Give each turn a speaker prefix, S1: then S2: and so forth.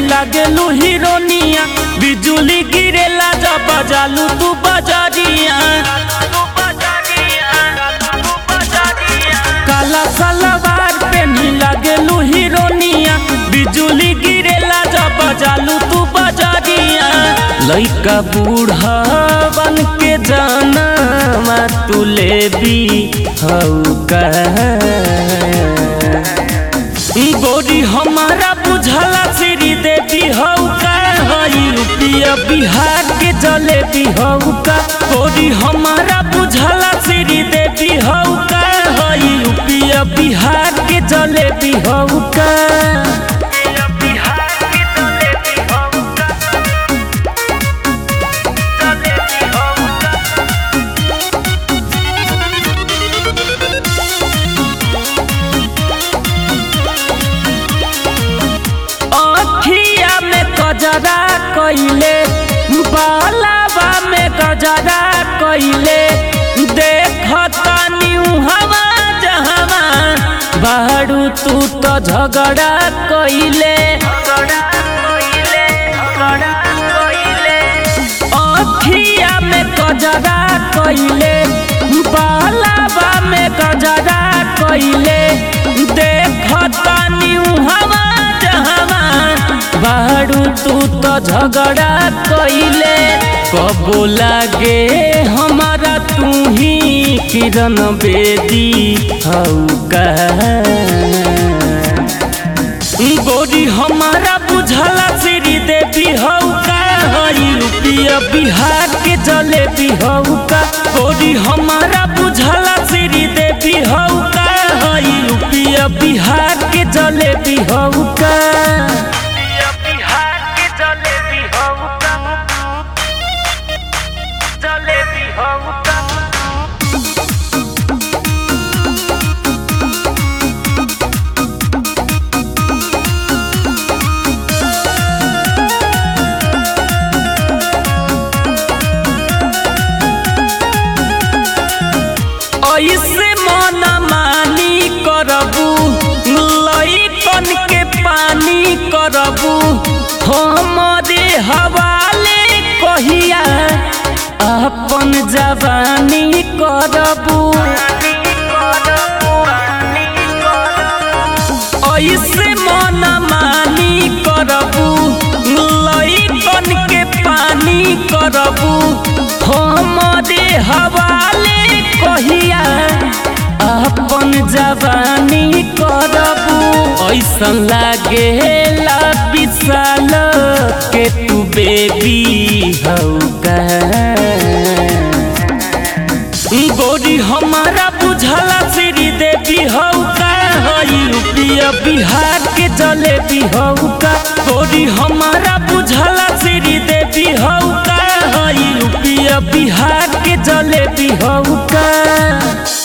S1: लागेलू हीरोनिया बिजुली गिरेला जब बजालू तू बजरिया काला सलवार पेनी लागेलू हीरोनिया बिजुली गिरेला जब बजालू तू बजरिया लइका बूढ़ा बन के जाना मा तू लेबी हऊ का गोरी हमारा बुझला श्री देवी हऊ का हई रुपया बिहार के जलेबी हऊ का गोरी हमारा बुझला श्री देवी हऊ का हई रुपया बिहार के जलेबी हऊ का अखिया में गजरा कइले बालावा में गजरा कइले देखतानी हवा जहवा बाड़ू तू तो झगड़ा कइले अखिया में गजरा कइले बालावा में गजरा कइले देखतानी हवा जहवा बाड़ू तू तो झगड़ा कइले कबो लागे हमारा तू ही किरण बेदी हऊ का गोरी हमारा बुझला श्री देवी हऊ का हई रुपया बिहार के जलेबी हऊ का गोरी हमारा बुझला श्री देवी हऊ का हई रुपया बिहार के जलेबी हऊ का
S2: बिहार के जलेबी हऊ का जलेबी हऊ का
S1: ऐसे मन मानी करबू लइकन के पानी करबू हमरे हवाले कहिया अपन जवानी करबू ऐसे मन मानी करबू लइकन के पानी करबू हमरे हवाले कहिया अपन जवानी करबू ऐसन लागे ला विशाल के तू बेबी हऊ का गोरी हमारा बुझला श्री देवी हऊ का हई रुपया बिहार के जलेबी हऊ का गोरी हमारा बुझला श्री देवी हऊ का हई रुपया बिहार के जलेबी हऊ का